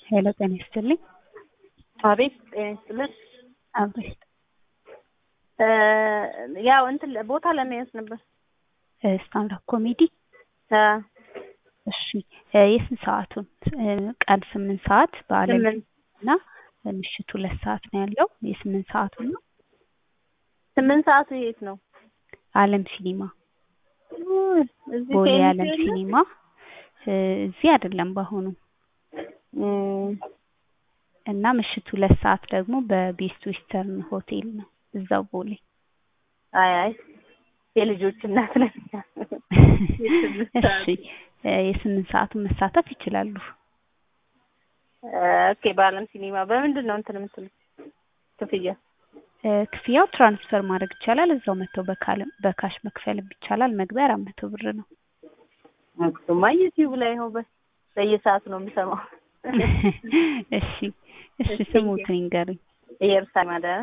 ሄሎ ጤና ይስጥልኝ። አቤት ጤና ይስጥልን። አቤት ያው እንትን ቦታ ለመያዝ ነበር። ስታንዳፕ ኮሜዲ አ፣ እሺ እ የስንት ሰዓቱን እ ቀን ስምንት ሰዓት በአለም ስምንት እና ምሽት ሁለት ሰዓት ነው ያለው። የስምንት ሰዓቱን ነው ስምንት ሰዓቱ የት ነው? አለም ሲኒማ ውይ፣ እዚህ ቦሌ ቴኒስ አለም የለም? ሲኒማ እ እዚህ አይደለም በአሁኑ እም፣ እና ምሽት ሁለት ሰዓት ደግሞ በቤስት ዌስተርን ሆቴል ነው እዛው ቦሌ። አይ አይ የልጆች እናት ነኝ። እሺ እ የስምንት ሰዓቱን መሳተፍ ይችላሉ። ኦኬ በአለም ሲኒማ በምንድን ነው እንትን የምትሉት ክፍያ? እ ክፍያው ትራንስፈር ማድረግ ይቻላል። እዛው መጥተው በካል- በካሽ መክፈልም ይቻላል። መግቢያ አራት መቶ ብር ነው። እሱማ ዩቲዩብ ላይ ነው በ- በየሰዓቱ ነው የምሰማው። እሺ እሺ ስሙትን ይንገሩኝ። ኢየሩሳሌም አዳነ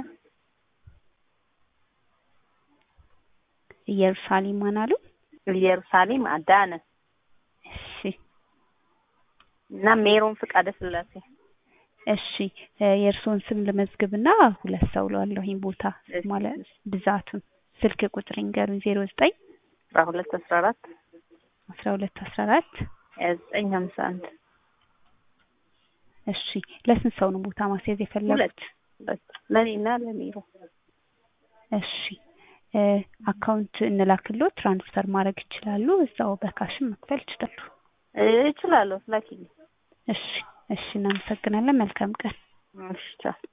ኢየሩሳሌም ማን አሉ? ኢየሩሳሌም አዳነ እሺ እና ሜሮን ፍቃደ ስላሴ እሺ እ የእርስዎን ስም ልመዝግብና ሁለት ሰው ለዋለሁኝ ቦታ ማለት ብዛቱን ስልክ ቁጥር ይንገሩኝ። ዜሮ ዘጠኝ አስራ ሁለት አስራ አራት አስራ ሁለት አስራ አራት ሀያ ዘጠኝ ሀምሳ አንድ እሺ ለስንት ሰው ነው ቦታ ማስያዝ የፈለጉት? ሁለት ሁለት ለእኔና ለሜሮ እሺ እ አካውንት እንላክልዎት ትራንስፈር ማድረግ ይችላሉ። እዛው በካሽም መክፈል ይችላሉ። እችላለሁ ላኪልኝ እሺ እሺ እናመሰግናለን። መልካም ቀን። እሺ ቻው